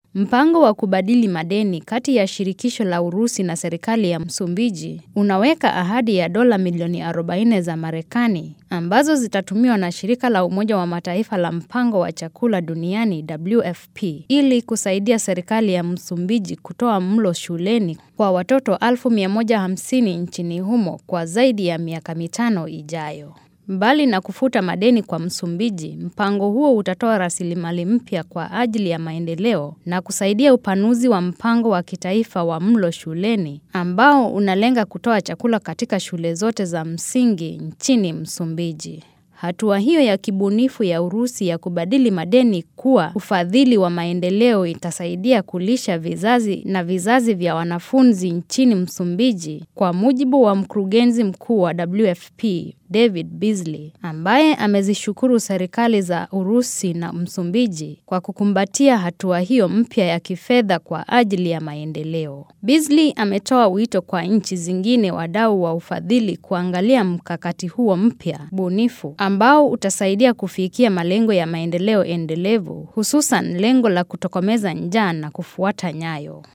Mpango wa kubadili madeni kati ya shirikisho la Urusi na serikali ya Msumbiji unaweka ahadi ya dola milioni 40 za Marekani ambazo zitatumiwa na shirika la Umoja wa Mataifa la mpango wa chakula duniani WFP ili kusaidia serikali ya Msumbiji kutoa mlo shuleni kwa watoto 1150 nchini humo kwa zaidi ya miaka mitano ijayo. Mbali na kufuta madeni kwa Msumbiji, mpango huo utatoa rasilimali mpya kwa ajili ya maendeleo na kusaidia upanuzi wa mpango wa kitaifa wa mlo shuleni ambao unalenga kutoa chakula katika shule zote za msingi nchini Msumbiji. Hatua hiyo ya kibunifu ya Urusi ya kubadili madeni kuwa ufadhili wa maendeleo itasaidia kulisha vizazi na vizazi vya wanafunzi nchini Msumbiji, kwa mujibu wa mkurugenzi mkuu wa WFP David Beasley, ambaye amezishukuru serikali za Urusi na Msumbiji kwa kukumbatia hatua hiyo mpya ya kifedha kwa ajili ya maendeleo. Beasley ametoa wito kwa nchi zingine wadau wa ufadhili kuangalia mkakati huo mpya bunifu ambao utasaidia kufikia malengo ya maendeleo endelevu, hususan lengo la kutokomeza njaa na kufuata nyayo